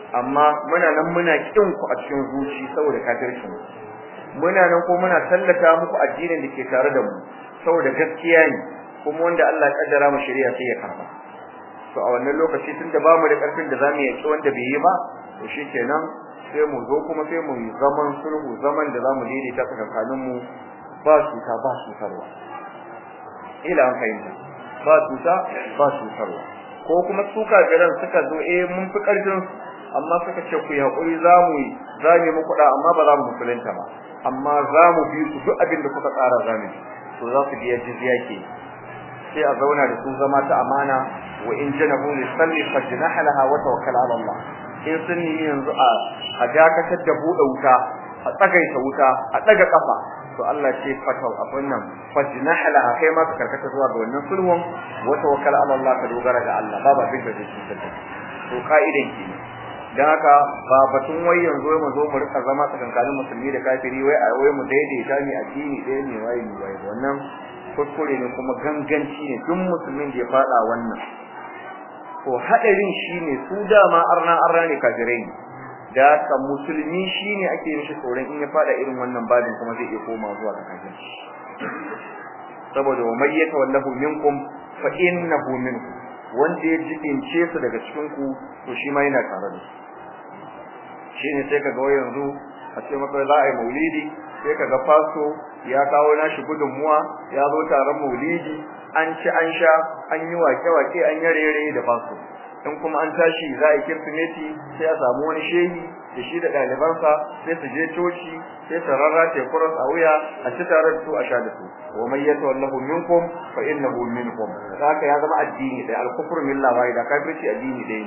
amma muna nan muna kin ku a cikin zuci saboda kafircin muna nan ko muna tallata muku addinin da ke tare da mu saboda gaskiya ne kuma wanda Allah ya kaddara mu shari'a sai ya karba to a wannan lokaci tunda ba mu da karfin da zamu yaki wanda bai yi ba to shikenan sai mu zo kuma sai mu yi zaman sulhu zaman da zamu daidaita tsakanin mu ba cuta ba cutarwa ila an fahimta ba cuta ba cutarwa ko kuma su kafiran suka zo eh mun fi karfin amma suka ce ku yi hakuri zamu yi zamu muku da amma ba za mu musulunta ba amma zamu bi su duk abin da kuka tsara zamu to za su biya jizya ke sai a zauna da su zama ta amana wa in janahu li salli fajnah laha wa tawakkal ala Allah in sun yi yanzu a a dakatar da buɗe wuta a tsagaita wuta a daga kafa to Allah ce fatau abun nan fajnah laha kai ma ka karkata zuwa ga wannan sulhun wa tawakkal ala Allah ka dogara ga Allah babu abin da zai cutar da to ka'idan ki dan haka ba batun wai yanzu mu zo mu rika zama tsakankanin musulmi da kafiri wai a wai mu daidaita ni addini ɗaya ne wai ni wai wannan kuskure ne kuma ganganci ne duk musulmin da ya fada wannan to hadarin shine su dama arna arna ne kafirai da ka musulmi shine ake mishi tsoron in ya fada irin wannan babin kuma zai iya koma zuwa ga kafirci saboda wa may yatawallahu minkum fa innahu minkum wanda ya jibince su daga cikin ku to shi ma yana tare da su shine sai kaga yanzu a ce maka za a yi maulidi sai kaga fasto ya kawo nashi gudunmuwa ya zo taron maulidi an ci an sha an yi wake-wake an yi rere da fasto in kuma an tashi za a yi kirsimeti sai a samu wani shehi da shi da ɗalibansa sai su je coci sai su rarrace kuras a wuya a ci tare da su a sha da su wa man yatawallahu minkum fa innahu minkum haka ya zama addini dai al-kufru billah wa da kafirci addini dai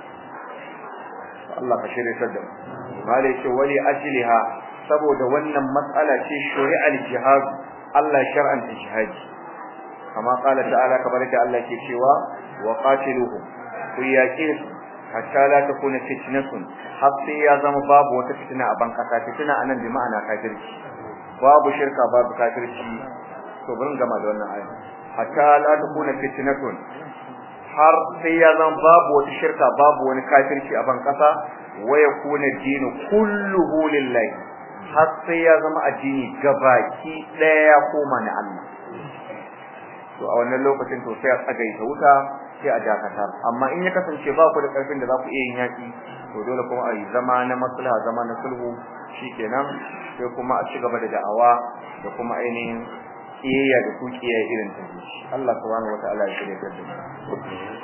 Allah ka shirye ta da mu malai ce wali ajliha saboda wannan matsala ce shari'al jihad Allah shar'anta jihadi kama qala ta'ala kamar da Allah ke cewa wa qatiluhum ku yaqi hatta la takuna fitnatun har sai ya zama babu wata fitina a ban kasa fitina anan bi ma'ana kafirci babu shirka babu kafirci to burin gama da wannan aya hatta la takuna fitnatun har sai ya zama babu wata shirka babu wani kafirci a ban kasa wa yakuna dinu kulluhu lillahi har sai ya zama addini gabaki daya ya koma na Allah to a wannan lokacin to sai a tsagaita wuta sai a dakatar amma in ya kasance ba ku da karfin da za ku iya yin yaki to dole kuma a yi zama na maslaha zama na sulhu shikenan sai kuma a ci gaba da da'awa da kuma ainihin iyayya da kukiya irin ta Allah subhanahu wataala ya shirya da mu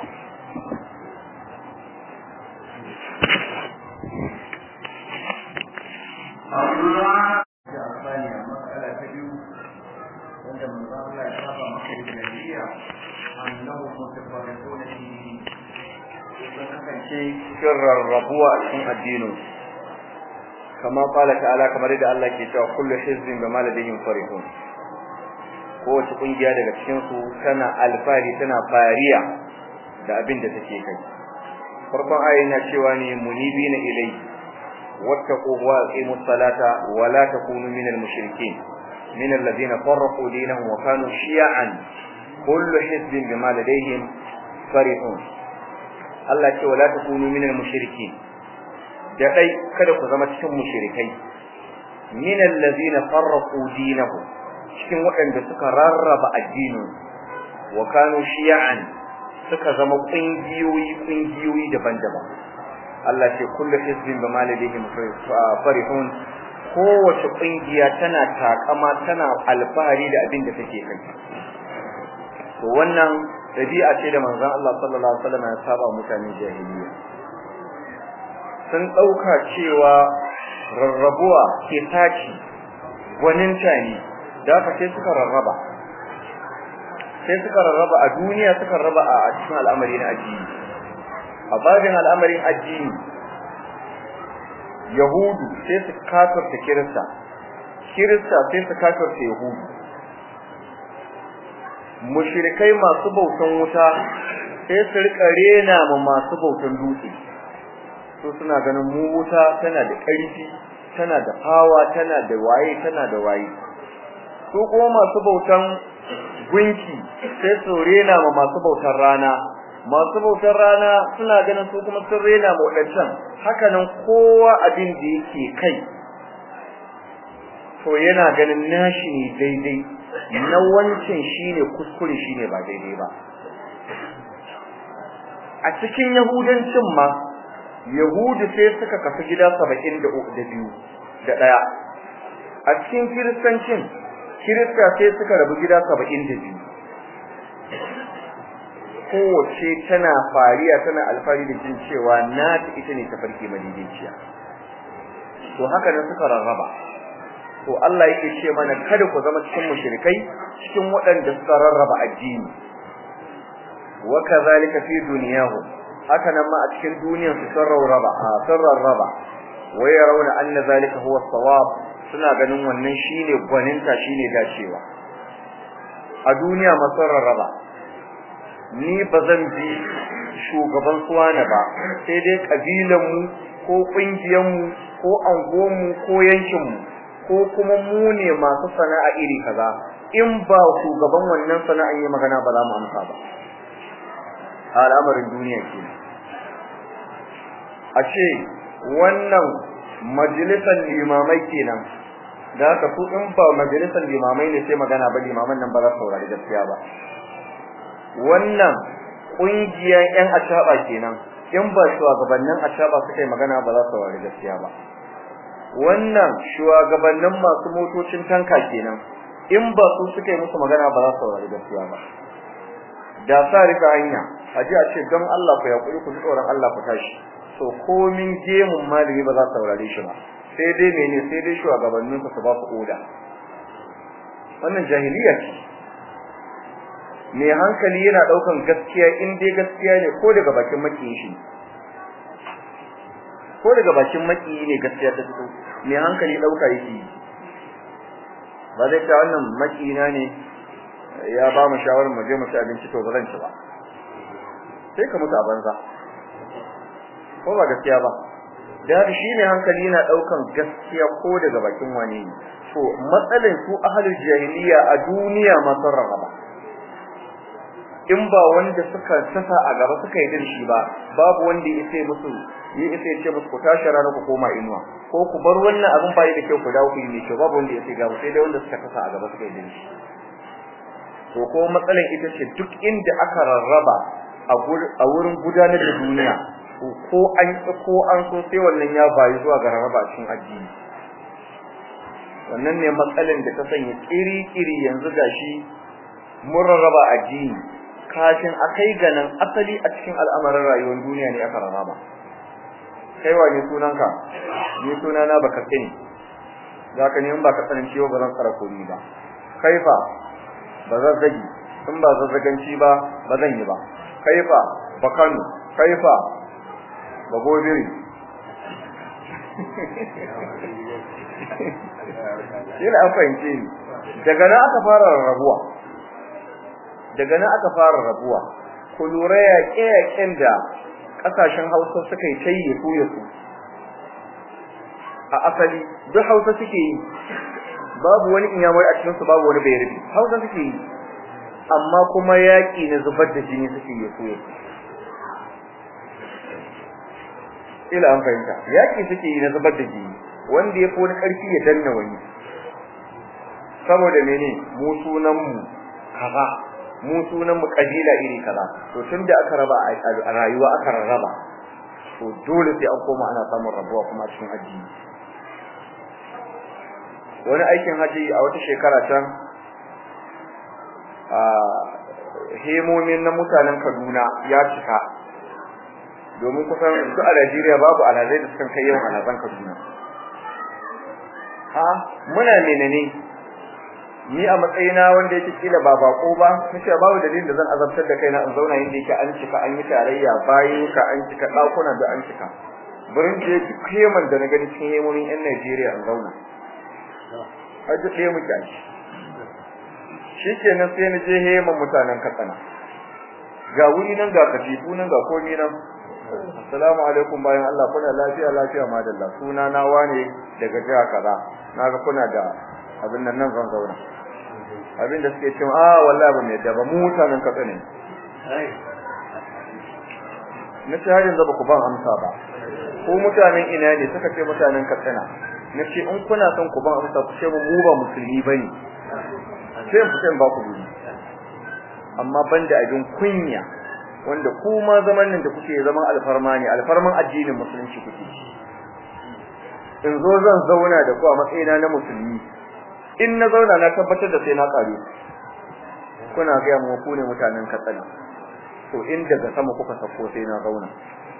Allah da amfani a matsala ta biyu wanda manzo Allah ya saba maka da jahiliya annahu mutafarriquna fi sun kasance sirrar rabuwa a cikin addinin kama qala ta'ala kamar da Allah ke cewa kullu hizbin bima ladayhim farihun kowace kungiya daga cikin su tana alfari tana fariya da abin da take kai farkon ayin na cewa ne munibina ilai wattaqu wa aqimus salata wa la takunu minal mushrikeen min alladhina farraqu dinahum wa kanu shi'an kullu hizbin bima ladayhim farihun Allah ce wala takunu minal mushrikeen da dai kada ku zama cikin mushrikai min alladhina farraqu dinahum cikin waɗanda suka rarraba addinin wa kanu shi'an suka zama kungiyoyi kungiyoyi daban-daban Allah ce kullu hizbin bima ladayhim farihun kowace kungiya tana takama tana alfahari da abin da take kai to wannan dabi'a ce da manzon Allah sallallahu alaihi wasallam ya saba mutanen jahiliya sun dauka cewa rarrabuwa ke taci gwaninta ne da haka sai suka rarraba sai suka rarraba a duniya suka rarraba a cikin al'amari na addini a babin al'amarin addini yahudu sai su kafirta kirista kirista sai su kafirta yahudu mushrikai masu bautan wuta sai su rika rena ma masu bautan dutse su suna ganin mu wuta tana da ƙarfi tana da hawa tana da waye tana da waye su kuma masu bautan gunki sai su rena ma masu bautan rana masu bautar rana suna ganin su kuma sun rena wadancan haka nan kowa abin da yake kai to yana ganin nashi ne daidai na wancan shine kuskure shine ba daidai ba a cikin yahudancin ma yahudu sai suka kafa gida 72 da daya a cikin kiristancin kirista sai suka rabu gida 72 kowace tana fariya tana alfari da jin cewa na ta ita ne tafarki madaidaiciya to haka nan suka rarraba to Allah yake ce mana kada ku zama cikin mushrikai cikin waɗanda suka rarraba addini wa kadhalika fi dunyahum haka nan ma a cikin duniyar su sun rarraba a sun rarraba wa yarawna anna zalika huwa as-sawab suna ganin wannan shine gwaninta shine dacewa a duniya ma sun rarraba ni bazan bi shugaban suwana ba sai dai kabilan mu ko kungiyan mu ko angon mu ko yankin mu ko kuma mu ne masu sana'a iri kaza in ba shugaban wannan sana'an yi magana ba za mu amsa ba al'amarin duniya ke a ce wannan majalisar limamai kenan da haka su in ba majalisar limamai ne sai magana ba limaman nan ba za su saurari gaskiya ba wannan ƙungiyar 'yan acaba kenan in ba shugabannin acaba suka yi magana ba za su saurari gaskiya ba wannan shugabannin masu motocin tanka kenan in ba su suka yi musu magana ba za su saurari gaskiya ba da sa rika hanya aje a ce don Allah ku yakuri ku tsoron Allah ku tashi to komin gemun malami ba za su saurare shi ba sai dai mene sai dai shugabannin su ba su oda wannan jahiliya ce mai hankali yana daukan gaskiya in dai gaskiya ne ko daga bakin makiyin shi ko daga bakin makiyi ne gaskiya ta fito mai hankali dauka yake ba zai ta wannan makiyina ne ya ba mu shawarar mu je mu ci abinci to ba zan ci ba sai ka mutu a banza ko ba gaskiya ba da shi ne hankali yana daukan gaskiya ko daga bakin wani ne to matsalin su ahlul jahiliya a duniya ma sun rarraba in ba wanda suka sasa a gaba suka yi dirshi ba babu wanda ya sai musu ya isa ya ce musu ku tashi rana ku koma inuwa ko ku bar wannan abin bai da kyau ku dawo ku yi mai kyau babu wanda ya sai gaba sai dai wanda suka sasa a gaba suka yi dirshi to ko matsalan ita ce duk inda aka rarraba a wurin gudanar da duniya ko an ko an so sai wannan ya bayi zuwa ga rarraba cikin addini wannan ne matsalan da ta sanya kiri-kiri yanzu gashi mun rarraba addini kafin akai ga nan asali a cikin al'amarin rayuwar duniya ne aka rarraba kai wa ne sunanka ni sunana baka sani zaka ne in baka sanin ciwo ba zan tsara komi ba kaifa ba zazzagi in ba zazzaganci ba ba zan yi ba kaifa ba kano kaifa ba gobiri yana an fahimce ni daga nan aka fara rabuwa daga nan aka fara rabuwa ku lura yaƙe-yaƙen da ƙasashen hausa suka yi ta yi su su a asali duk hausa suke yi babu wani inyamai a cikinsu babu wani bayarbi hausa suke yi amma kuma yaƙi na zubar da jini suke yi su ila an fahimta yaƙi suke yi na zubar da jini wanda ya fi wani ƙarfi ya danna wani saboda mene mu sunan mu kaza mu sunan mu kabila iri kaza to tunda aka raba a rayuwa aka rarraba to dole sai an koma ana samun rabuwa kuma a cikin addini wani aikin haji a wata shekara can a hemomin na mutanen Kaduna ya cika domin kusan duk a Najeriya babu alhazai da suka kai yawan alhazan Kaduna ha muna menene ni a matsayina wanda yake kila ba bako ba nace babu dalilin da zan azabtar da kaina in zauna inda yake an cika an yi tarayya bayan ka an cika dakuna da an cika burin je duk heman da na gani cikin hemomin yan Najeriya in zauna haji ɗaya muke a shi shikenan sai na je heman mutanen Katsina ga wuri nan ga katifu nan ga komi nan assalamu alaikum bayan Allah kuna lafiya lafiya madalla suna na wane daga jiha kaza naga kuna da abin nan nan zan zauna abin da suke cewa ah wallahi ba mai da ba mu mutanen katsa ne na ce har yanzu ba ku ban amsa ba ko mutanen ina ne suka ce mutanen katsina na ce in kuna son ku ban amsa ku ce mu ba musulmi bane sai in fita in ba ku guri amma banda abin kunya wanda ku ma zaman nan da kuke zaman alfarma ne alfarman addinin musulunci kuke in zo zan zauna da ku a matsayina na musulmi in na zauna na tabbatar da sai na kare kuna ga mu ku ne mutanen katsina to in daga sama kuka sako sai na zauna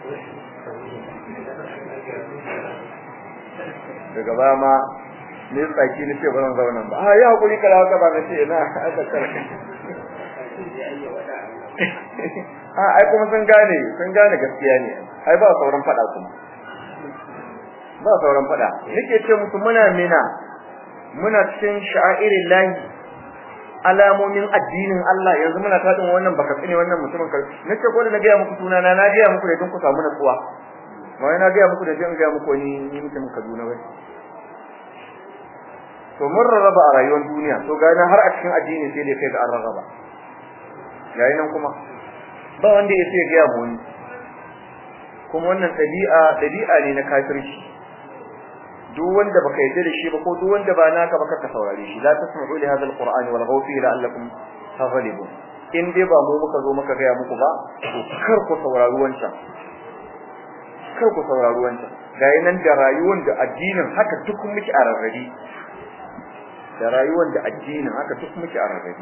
daga ba ma ne tsaki ne ce bazan zauna ba a ya hakuri kala haka ba ce na aka karka a ai kuma sun gane sun gane gaskiya ne ai ba sauran fada kuma ba sauran fada nake ce musu muna mina muna cikin sha'irin lahi alamomin addinin Allah yanzu muna tadin wannan baka tsine wannan mutumin kar nace ko da na ga muku sunana na ga muku da don ku samu natsuwa ba wai na ga muku da don ga muku ni ni mutumin Kaduna bai to mun rarraba a rayuwar duniya to ga har a cikin addini sai dai kai ga an rarraba yayi nan kuma ba wanda ya sai ga mu ni kuma wannan dabi'a dabi'a ne na kafirci duk wanda baka yarda da shi ba ko duk wanda ba naka baka ka saurare shi la tasma'u li hadha alqur'ani wal ghawfi la'allakum taghlibun in dai ba mu muka zo muka ga muku ba to kar ku saurari wancan kar ku saurari wancan ga nan da rayuwar da addinin haka duk muke a rarrabe da rayuwar da addinin haka duk muke a rarrabe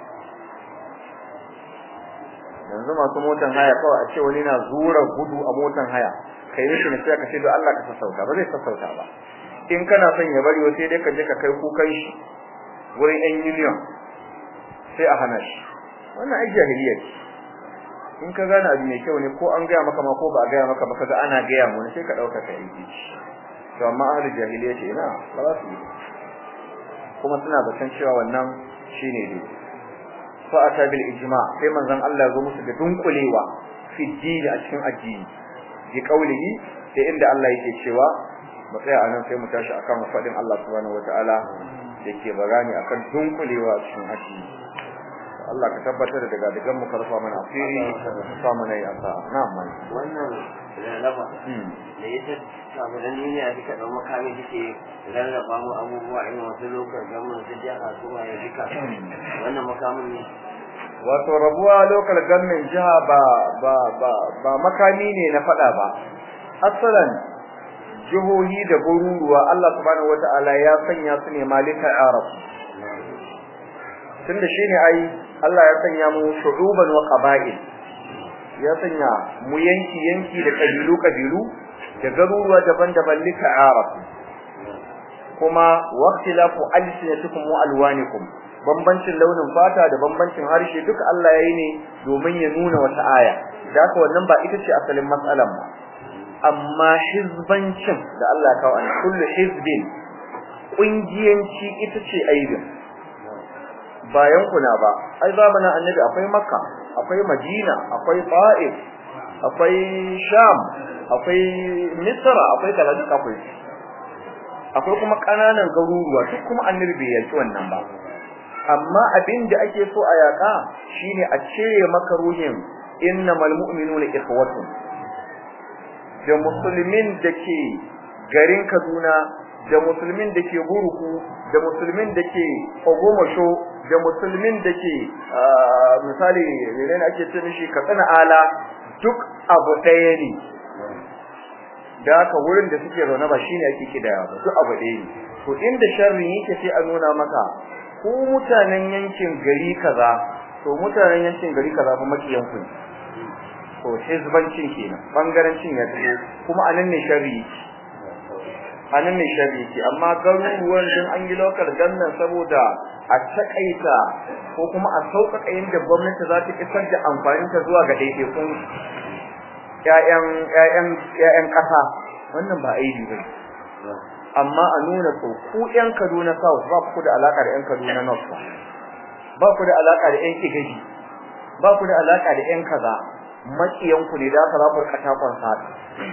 yanzu masu motan haya kawai a ce wani na zura gudu a motan haya kai mishi ne sai ka ce don Allah ka sassauta ba zai sassauta ba in kana son ya bari sai dai ka je ka kai kukan shi wurin yan union sai a hana shi wannan ai jahiliya ce in ka gane abu mai kyau ne ko an gaya maka ma ko ba a gaya maka ba kaga ana gaya mu ne sai ka dauka ka yi to amma ahli jahiliya ce ina ba za su yi kuma suna zaton cewa wannan shine dai fa ata bil ijma sai manzon Allah ya zo musu da dunkulewa fi dini a cikin addini bi kaulihi sai inda Allah yake cewa mu tsaya anan sai mu tashi akan fadin Allah subhanahu wataala yake bagani akan dunkulewa cikin haji Allah ka tabbatar da daga digan mu karfa mana asiri ka sa mana ya sa na'am mai wannan rarraba da ita samu da duniya duka da makami suke rarraba mu abubuwa in wasu lokacin gamin su jiha su ma ya duka wannan makamin ne wato rabuwa local government jiha ba ba ba ba makami ne na fada ba asalan jihohi da garuruwa Allah subhanahu wataala ya sanya su ne malika arab tunda shine ai Allah ya sanya mu shu'uban wa qaba'il ya sanya mu yanki yanki da kabilu kabilu da garuruwa daban-daban lika arab kuma waqtilafu alsinatikum wa alwanikum bambancin launin fata da bambancin harshe duka Allah yayi ne domin ya nuna wata aya da haka wannan ba ita ce asalin matsalan ba amma hizbancin da Allah ya kawo an kullu hizbin kungiyanci ita ce aibin bayan kuna ba ai zamanin annabi akwai makka akwai madina akwai ta'if akwai sham akwai misra akwai kaza duk akwai akwai kuma kananan garuruwa duk kuma annabi bai yaki wannan ba amma abin da ake so a yaka shine a cire maka ruhin innamal mu'minuna ikhwatun da musulmin da ke garin Kaduna da musulmin da ke Buruku da musulmin da ke Ogomasho da musulmin da ke misali menene ake ce mishi Katsina Ala duk abu ɗaya ne da haka wurin da suke zaune ba shine ake kidaya ba duk abu ɗaya ne to inda sharri yake sai a nuna maka ko mutanen yankin gari kaza to mutanen yankin gari kaza fa makiyan ku ne to hizbancin kenan bangarancin ya tafi kuma anan ne sharri anan ne sharri ke amma garuruwan din an yi local gannan saboda a takaita ko kuma a sauƙaƙa yadda gwamnati za ta isar da amfanin ta zuwa ga ɗaiɗaikun ƴaƴan ƴaƴan ƴaƴan ƙasa wannan ba aibi ba amma a nuna to ku ƴan Kaduna South ba ku da alaka da ƴan Kaduna North ba ba ku da alaka da ƴan Igaji ba ku da alaka da ƴan kaza makiyan ku ne da ka za ku rika takon saka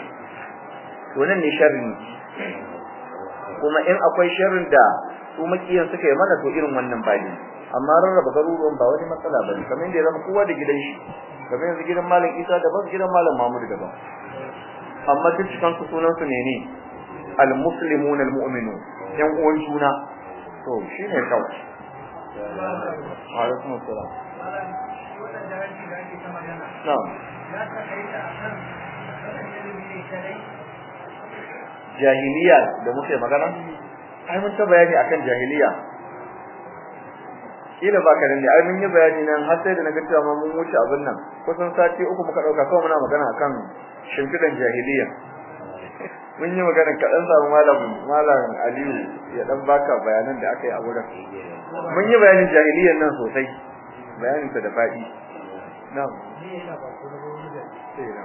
to nan ne sharri kuma in akwai sharrin da su makiyan suka yi mana to irin wannan ba ne amma rarraba garuruwan ba wani matsala ba ne kamar yadda ya zama kowa da gidan shi kamar yanzu gidan malam isa daban gidan malam mahmud daban amma duk cikin su sunan su ne ne al-muslimun al-mu'minun yan uwan juna to shine kawai alaikum assalam na'am jahiliya da muke magana ai mun ta bayani akan jahiliya kila baka nan ne ai mun yi bayani nan har sai da naga cewa mun wuce abin nan kusan sati uku muka dauka kawai muna magana akan shimfidan jahiliya mun yi magana kaɗan samu malam malam Aliyu ya dan baka bayanan da aka yi a wurin mun yi bayanin jahiliyan nan sosai bayanin ta da faɗi na'am sai na'am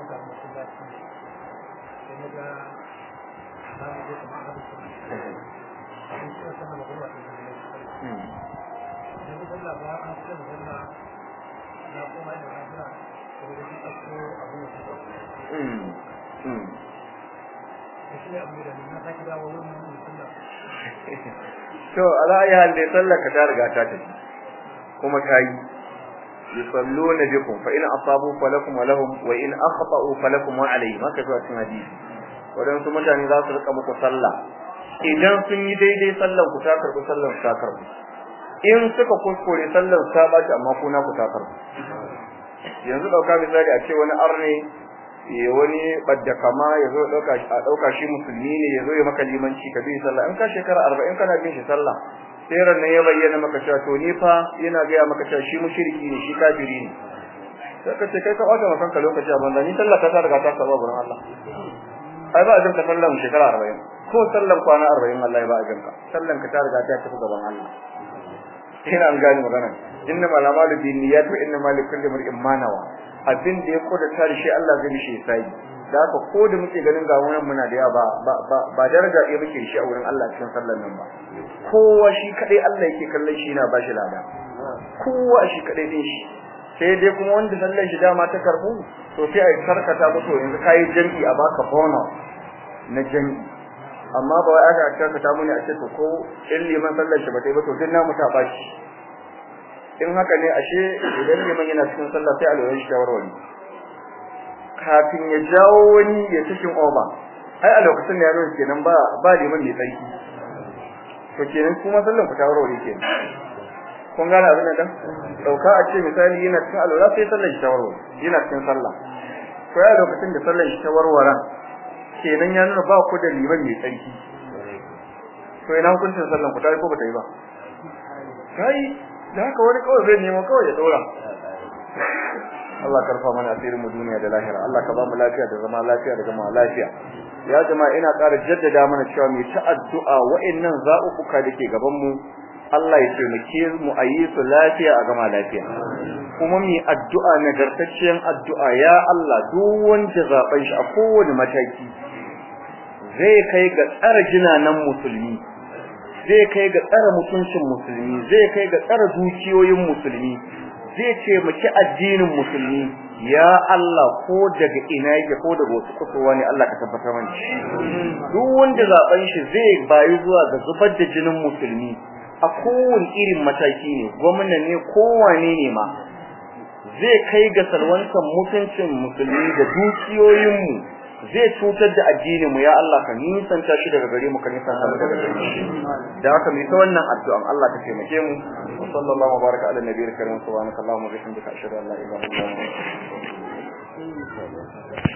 to ala ayi hal dai sallar ka ta riga ta tafi kuma kai yusalluna bikum fa in asabu falakum wa lahum wa in akhta'u falakum wa alayhim haka zuwa cikin hadisi wadansu mutane za su rika muku sallah idan sun yi daidai sallan ku ta karbu sallan ku ta karbu in suka kuskure sallan su ta baci amma ku na ku ta karbu yanzu dauka misali a ce wani arne ya wani badda kama ya zo dauka a dauka shi musulmi ne ya zo ya maka limanci ka bi sallah in ka shekara 40 kana bin shi sallah sai ran nan ya bayyana maka cewa to ni fa yana ga ya maka cewa shi mushriki ne shi kafiri ne sai ka ce kai ka bata maka lokaci a banza ni sallah ta ta riga ta saba gurin Allah ai ba a jinka sallan shekara 40 ko sallan kwana 40 Allah ya ba a jinka sallan ka ta riga ta tafi gaban Allah ina an gani magana inna malamalu binniyat wa inna malikulli mar'in ma nawa abin da ya koda tare shi Allah zai mishi sai da haka ko da muke ganin ga wannan muna da yawa ba ba ba daraja ɗaya muke shi a wurin Allah cikin sallar nan ba kowa shi kadai Allah yake kallon shi yana bashi lada kowa shi kadai din shi sai dai kuma wanda sallar shi dama ta karbu to sai ai karkata mutu yanzu kai jami'i a baka bonus na jami'i amma ba wai aka karkata mu ne a ce to ko in liman sallar shi ba ta yi ba to duk namu ta bashi in haka ne ashe idan liman yana cikin sallah sai alwaye shi shawarwari kafin ya jawo wani ya cikin oba ai a lokacin da ya nuna kenan ba ba liman mai tsarki to kenan kuma sallan ku shawarwari kenan kun gane abin da dauka a ce misali yana cikin alwala sai sallar shi shawarwari yana cikin sallah to ya lokacin da sallar shi shawarwaran kenan ya nuna ba ku da liman mai tsarki to ina hukuncin sallan ku ta yi ko ba ta yi ba kai da haka wani kawai zai nemo kawai ya dora Allah karfa mana asirin mu duniya da lahira Allah ka ba mu lafiya da zama lafiya da zama lafiya ya jama'a ina ƙara jaddada mana cewa mu ta addu'a wa'annan za'ukuka dake gaban mu Allah ya taimake mu a yi su lafiya a gama lafiya kuma mu addu'a nagartacciyar addu'a ya Allah duk wanda zaben shi a kowane mataki zai kai ga tsara jinanan musulmi zai kai ga tsara mutuncin musulmi zai kai ga tsara dukiyoyin musulmi zai ce miki addinin musulmi ya Allah ko daga ina yake ko daga wasu kusurwa ne Allah ka tabbatar mana duk wanda zaben shi zai bayi zuwa ga zubar da jinin musulmi a kowane irin mataki ne gwamna ne kowane ne ma zai kai ga salwantar mutuncin musulmi da dukiyoyin mu zai cutar da addinin mu ya Allah ka nisanta shi daga gare mu ka nisanta mu daga gare shi da haka mu ta wannan addu'an Allah ka taimake mu wa sallallahu baraka ala nabiyil karim subhanakallahumma wa bihamdika ashhadu an la ilaha illa anta astaghfiruka wa atubu ilaik